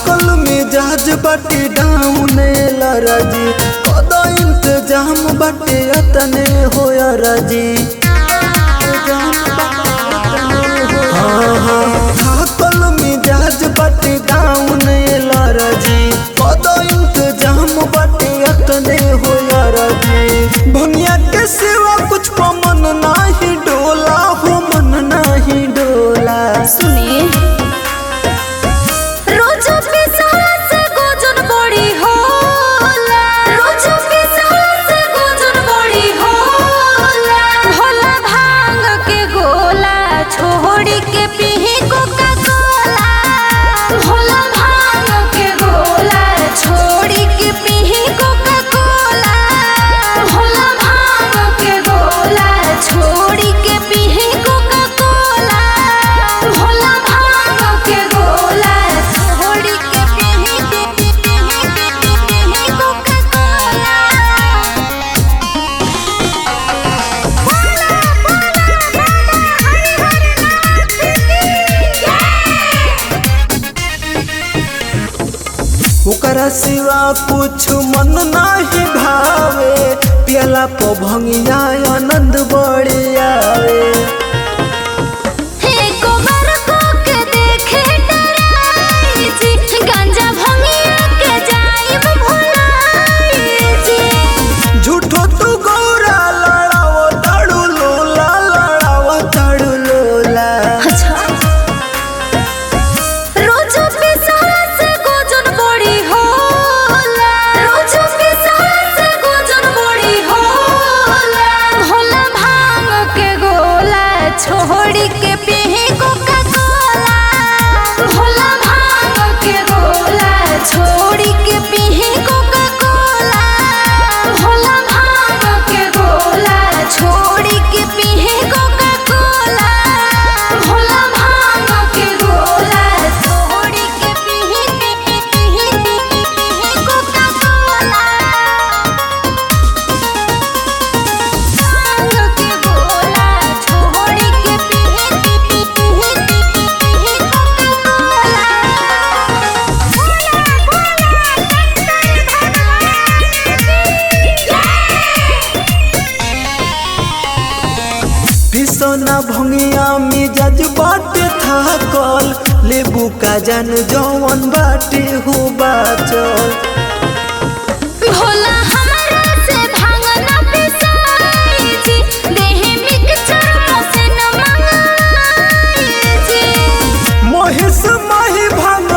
थाकल मिजाज बाटे डाउन लरजी कद इंतजाम बाटे अतने होया रजी हाँ हाँ थाकल मिजाज बाटे डाउन लरजी कद इंतजाम बाटे अतने होया रजी भंगिया के सिवा कुछ पमन नाही डोला हो मन नाही डोला सुनिए रोज पिसहरा से गोजन बड़ी होला रोज पिसहरा से गोजन बड़ी होला भोला भांग के गोला छोड़ी के पीही कोका कोला भोला भांग के गोला छोड़ी के पीही कोका कोला भोला भांग के गोला छोड़ी के पीही कोका कोला भोला भांग के गोला छोड़ी के पीही पीही पीही पीही कोका कोला बोला बोला बोला हरि हरि नाथ ओकरा सिवा कुछ मन नाही भावे पियला प भंगिया आनंद बड़ी आवे हे कोमर को के देखे डराई जी गांजा भंगिया के जाइब भुलाई जी झूठो तू गौरा लड़ाओ ताड़ू लोला लड़ाओ ताड़ू लोला अच्छा रोज पिसहरा से गोजन बड़ी होला रोज पिसहरा से गोजन बड़ी होला भोला भांग के गोला छोड़ी के पीही कोका कोला भोला भांग के गोला छोड़ी के पीही कोका कोला भोला भांग के गोला छोड़ी के पीही कोका कोला भोला भांग के गोला छोड़ी के पीही पीही पीही पीही कोका कोला भांग के गोला छोड़ी के पीही पीही पीही पीही कोका कोला भोला भोला पिसोना भंगिया मिजाज बाटे थाकल लेबू का जान जौवन बाटे हो बाचल भोला हमरा से भांग न पिसाई जी देह मिक्सचर से न मंगाई जी महिष माही भांग